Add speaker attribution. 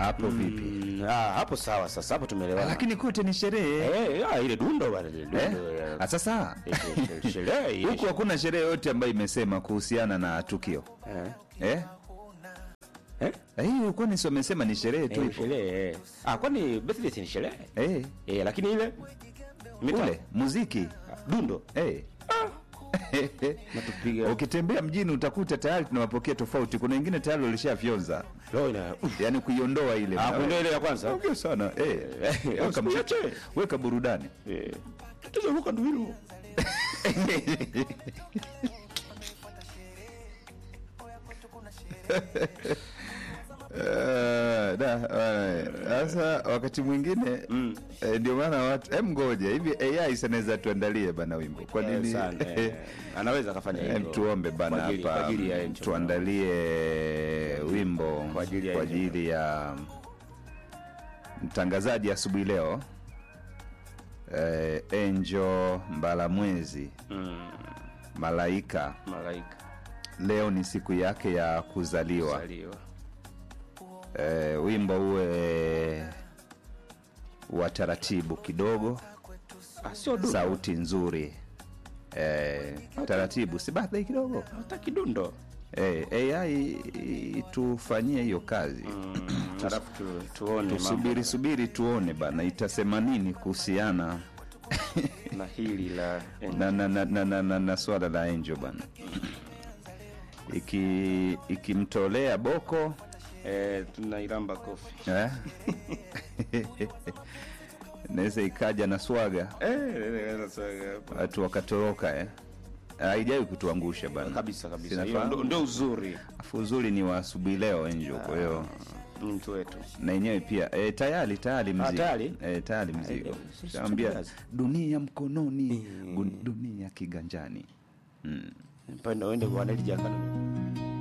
Speaker 1: hapo vipi?
Speaker 2: Mm, ah, hapo sawa sasa hapo tumeelewana.
Speaker 1: Lakini kote ni sherehe
Speaker 2: eh, ah, ile dundo bwana ile dundo.
Speaker 1: eh?
Speaker 2: ya-
Speaker 1: Ah, Sasa
Speaker 2: ile sherehe ile
Speaker 1: huku hakuna sherehe yote ambayo imesema kuhusiana na tukio
Speaker 2: eh.
Speaker 1: eh?
Speaker 2: Eh?
Speaker 1: Eh, hii ulikuwa ni wamesema ni sherehe tu
Speaker 2: Eh,
Speaker 1: ipo
Speaker 2: sherehe. eh. Ah, kwani birthday si ni sherehe?
Speaker 1: eh,
Speaker 2: Eh, lakini ile mitaa
Speaker 1: ule muziki
Speaker 2: dundo
Speaker 1: eh.
Speaker 2: natupiga.
Speaker 1: Ukitembea mjini utakuta tayari tunawapokea tofauti. Kuna wengine tayari walishafyonza,
Speaker 2: Leo ina
Speaker 1: yaani kuiondoa ile
Speaker 2: Ah, kuondoa ile ya kwanza.
Speaker 1: Ongea sana eh. Weka muziki,
Speaker 2: usiache.
Speaker 1: weka burudani
Speaker 2: Eh. Tatizo luka ndo hilo.
Speaker 1: Eh, da, eh, sasa wakati mwingine eh, ndio maana watu em, ngoja hivi AI sanaweza tuandalie bana wimbo kwa
Speaker 2: Eh,
Speaker 1: nini
Speaker 2: sana, eh. Anaweza akafanya
Speaker 1: Em,
Speaker 2: hivyo.
Speaker 1: tuombe
Speaker 2: Kwa
Speaker 1: bana
Speaker 2: ajili- kwa
Speaker 1: hapa
Speaker 2: ajili ya Angel.
Speaker 1: tuandalie wimbo
Speaker 2: Kwa ajili ya
Speaker 1: kwa
Speaker 2: Angel.
Speaker 1: ajili ya mtangazaji asubuhi leo eh, Angel Mbalamwezi
Speaker 2: Mm,
Speaker 1: Malaika.
Speaker 2: malaika
Speaker 1: Leo ni siku yake ya kuzaliwa.
Speaker 2: zaliwa.
Speaker 1: Eh, wimbo uwe wa taratibu kidogo,
Speaker 2: Ah, sio dundo.
Speaker 1: sauti nzuri eh, taratibu, si birthday kidogo
Speaker 2: Hata kidundo.
Speaker 1: eh, AI itufanyie hiyo kazi
Speaker 2: Mm, Alafu tu, tuone
Speaker 1: tusubiri subiri tuone bana itasema nini kuhusiana
Speaker 2: mambo na hili la
Speaker 1: na, na, na, na, na, na, na swala la Angel bana iki ikimtolea boko
Speaker 2: eh, tunairamba kofi.
Speaker 1: eh? naweza ikaja na swaga
Speaker 2: Eh, sasa hapa.
Speaker 1: watu wakatoroka eh. haijawai kutuangusha bana
Speaker 2: kabisa kabisa.
Speaker 1: Sinafahamu.
Speaker 2: Hiyo ndo- ndo uzuri
Speaker 1: afu uzuri ni wa asubuhi leo Angel kwa hiyo
Speaker 2: ni mtu wetu.
Speaker 1: na yenyewe pia e, tayari tayari mzigo
Speaker 2: tayari?
Speaker 1: e, tayari mzigo
Speaker 2: eh, sisi
Speaker 1: Shawambia
Speaker 2: tukazi.
Speaker 1: dunia mkononi gu- dunia kiganjani mm.
Speaker 2: Mpenda uende kwa Neli Jakano.